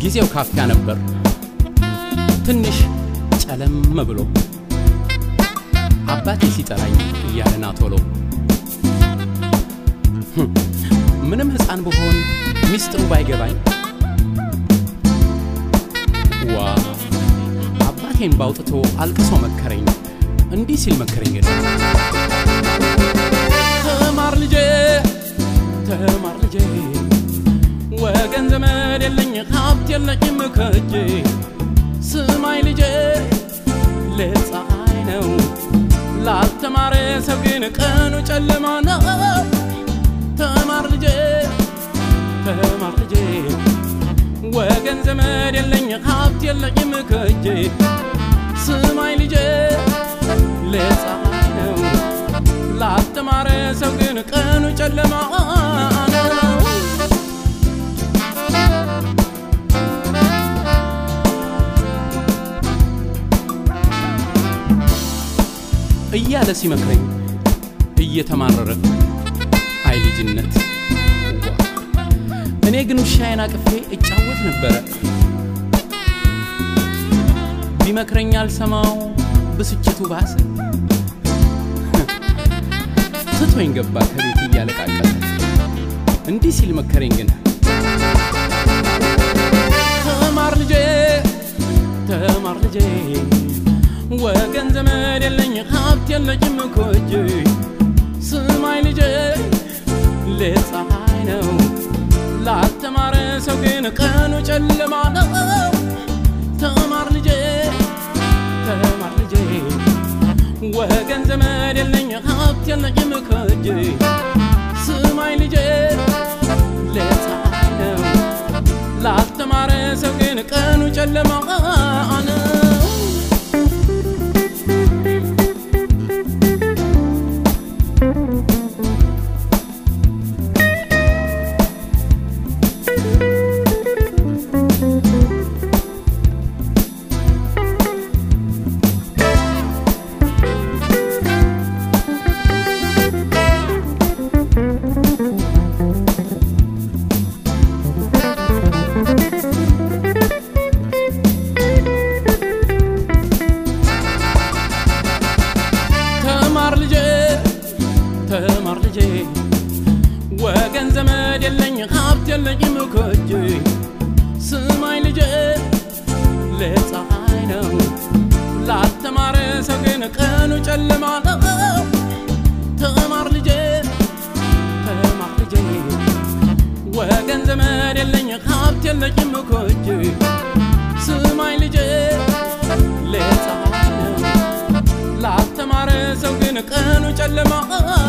ጊዜው ካፊያ ነበር ትንሽ ጨለም ብሎ አባቴ ሲጠራኝ እያለና ቶሎ ምንም ሕፃን ብሆን ሚስጥሩ ባይገባኝ ዋ አባቴን ባውጥቶ አልቅሶ መከረኝ እንዲህ ሲል መከረኝ ግን ተማር ልጄ ተማር ልጄ ወገን ዘመድ የለኝ ሀብት የለኝም ከእጄ ስማይ ልጄ ሌት ፀሐይ ነው ላልተማረ ሰው ግን ቀኑ ጨለማ ነው ተማር ልጄ ተማር ልጄ ወገን ዘመድ የለኝ ሀብት የለኝም ከእጄ ስማይ ልጄ ሌት ፀሐይ ነው ላልተማረ ሰው ግን ቀኑ ጨለማ ነው እያለ ሲመክረኝ እየተማረረ አይ ልጅነት ዋ! እኔ ግን ውሻዬን አቅፌ እጫወት ነበረ ቢመክረኝ አልሰማው ብስጭቱ ባሰ ትቶኝ ገባ ከቤት እያለቃቀለ እንዲህ ሲል መከረኝ ግን ተማር ልጄ ተማር ልጄ ወገን ዘመድ የለኝ ሀብት የለኝም እኮ እጄ ስማይ ልጄ ሌት ፀሐይ ነው ላልተማረ ሰው ግን ቀኑ ጨለማ ነው ተማር ልጄ ተማር ልጄ ወገን ዘመድ የለኝ ሀብት የለኝም እኮ እጄ ስማይ ልጄ ሌት ፀሐይ ነው ላልተማረ ሰው ግን ቀኑ ጨለማ ነው ተማር ልጄ ተማር ልጄ ወገን ዘመድ የለኝ ሀብት የለኝም እኮ እጄ ስማኝ ልጄ ሌት ፀሐይ ነው ላልተማረ ሰው ግን ቀኑ ጨለማ ነው ተማር ልጄ ተማር ልጄ ወገን ዘመድ የለኝ ሀብት የለኝም እኮ እጄ ስማኝ ልጄ ሌት ፀሐይ ነው ላልተማረ ሰው ግን ቀኑ ጨለማ